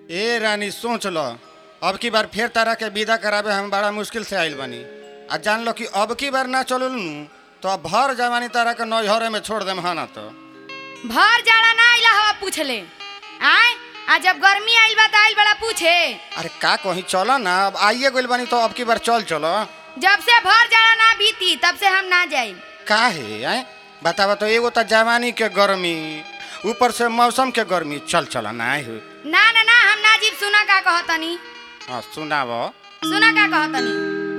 ए रानी सोच लो अब की बार फिर तारा के विदा करावे हम बड़ा मुश्किल से आइल बानी आ जान लो कि अब की बार ना चलल नु तो अब भर जवानी तारा के नैहरे में छोड़ देम हाँ ना तो भर जाड़ा ना आइला हवा पूछले आय आ जब गर्मी आइल बा त आइल बड़ा पूछे अरे का कहीं चलो ना अब आइए गइल बानी तो अब की बार चल चलो जब से भर जाड़ा ना बीती तब से हम ना जाई का है आए बतावा तो एगो तो जवानी के गर्मी ऊपर से मौसम के गर्मी चल चल ना आए हो ना ना ना हम ना जीव सुना का कहतनी हाँ सुनाव सुना का कहतनी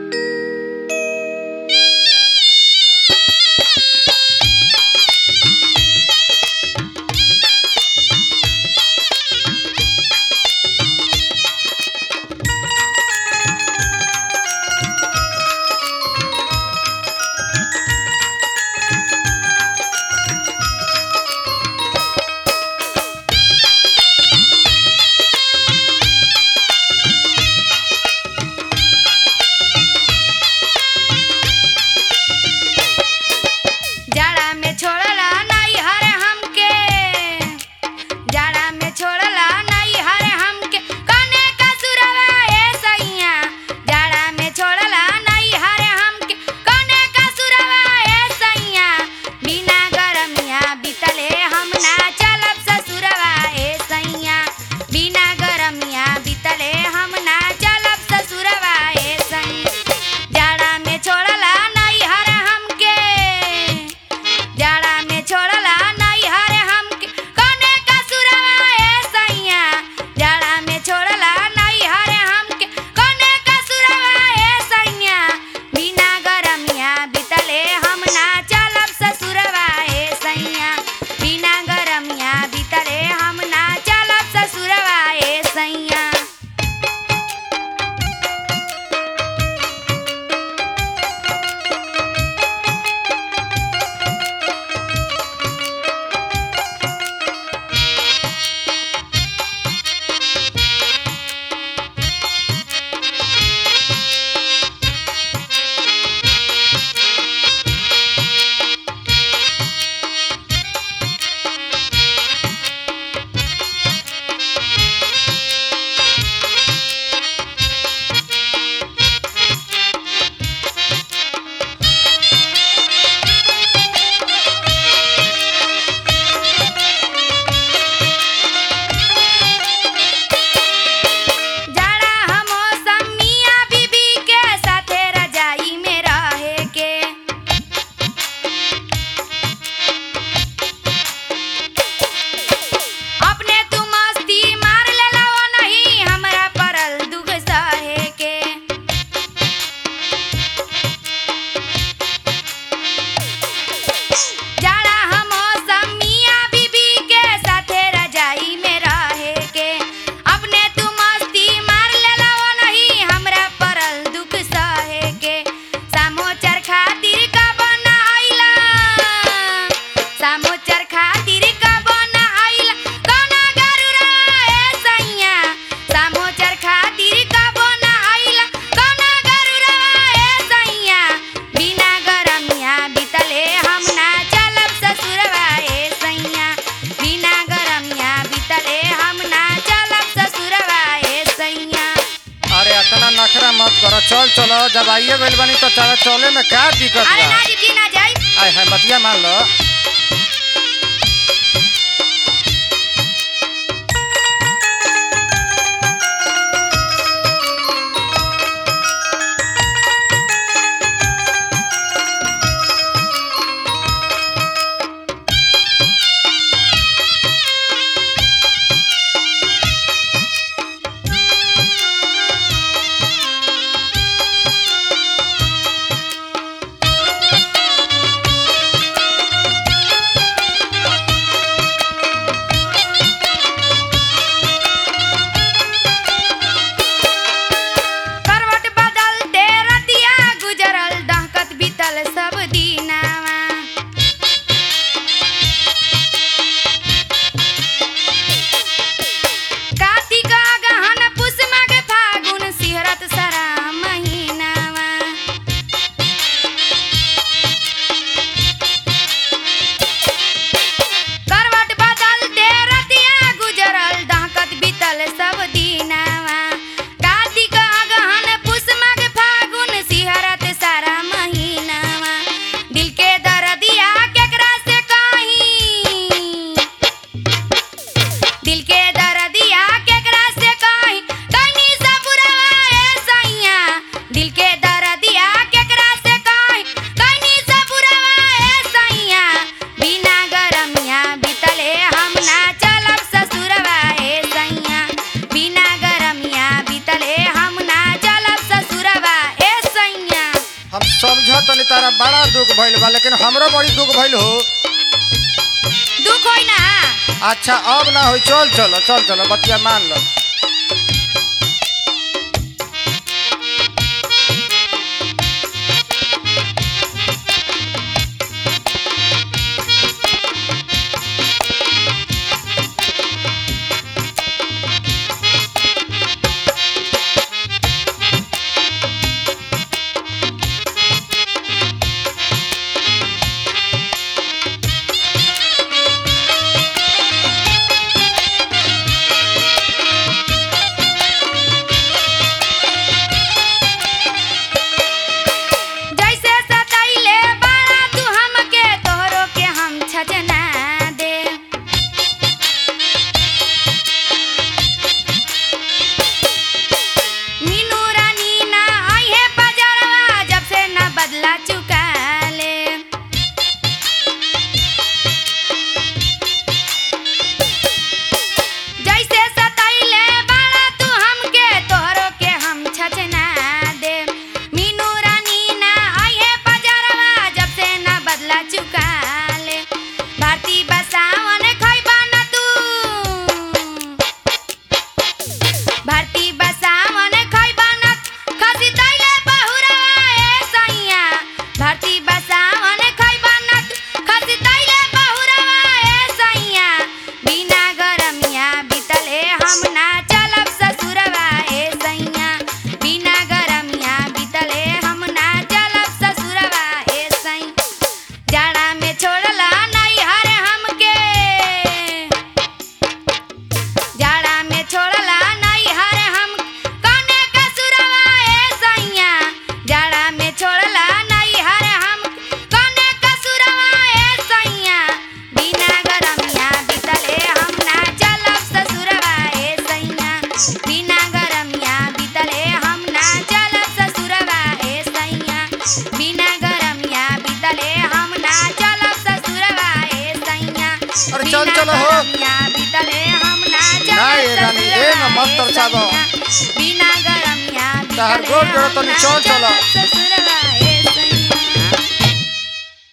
जाड़ा में छोड़ला नहीं हर हमके जाड़ा में छोड़ला नहीं हर हमके कने का सुरवा ए सैया जाड़ा में छोड़ला नहीं हर हमके कने का सुरवा ए सैया बिना गरमिया बितले हम ना चलब ससुरवा ए सैया बिना गरमिया बितले हम ना चलब ससुरवा ए सैया जाड़ा में छोड़ला नहीं हर हमके जाड़ा में छोड़ला नहीं हरे हमके कने का सुरवा ए सैया जाड़ा में छोड़ला नहीं हरे हमके कने का सुरवा ए सैया बिना गरमिया बितले हम ना चलब ससुरवा ए सैया बिना गरमिया बितले हम ना चलब ससुरवा ए सैया जाड़ा हम मौसमिया बीबी के साथे रजाई में रहे के अपने तू मस्ती मार लेला ओ नहीं हमरा परल दुख सहे के जाड़ा हम मौसमिया बीबी के साथे रजाई में रहे के अपने तू मस्ती मार लेला ओ नहीं हमरा परल दुख सहे के सामोचर खातिर का बना आइला सामोचर खातिर का बना आइला कोना गरुरा ए सैया सामोचर खातिर का बना आइला कोना गरुरा ए सैया बिना गरमिया बितले हम ना चलब ससुरवा ए सैया बिना गरमिया बितले हम ना चलब ससुरवा ए सैया अरे इतना नखरा मत करो चल चलो जब आइए गइल बानी तो चल चले में का दिक्कत अरे बा ना जी जी ना जाई आय है बतिया मान लो बड़ा दुख भइल बा लेकिन हमरो बड़ी दुख भइल हो दुख होई ना अच्छा अब ना होई चल चलो चल चलो बतिया मान लो जैसे सताइले बाड़ा तू हमके तोहरो के हम छजना दे मीनू रानी ना आई है बाजारवा जब से ना बदला चुका ले जैसे सताइले बाड़ा तू हमके तोहरो के हम छचना दे मीनू रानी ना आई है बाजारवा जब से ना बदला चुका ले भारती बसावन खइबा ना तू भारती बसावन खइबा ना खसी तैले बहुरवा ए सैया भारती बसावन खइबा ना खसी तैले बहुरवा ए सैया बिना गरमिया बितले हम ना चलब ससुरवा ए सैया बिना गरमिया बितले हम ना चलब ससुरवा ए सैया जाड़ा में छोड़ला नहीं हरे हमके जाड़ा में छोड़ला नहीं हरे हम कौने कसुरवा ए सैया जाड़ा में छोड़ला नहीं हरे हम कौने कसुरवा ए सैया बिना गरमिया बितले हम ना चलब ससुरवा ए सैया बिना गरमिया बितले हम ना चलब ससुरवा ए सैया बिना गरमिया बितले हम ना चलब ससुरवा ए सैया अरे चल चलो हो। गरमिया बितले हम ना चलब ना ये रानी, ए ना मत तरसाबो। बिना गरमिया तहार बितले गोड़ जोड़ो हम तनी ना चल चलो। चलब ससुरवा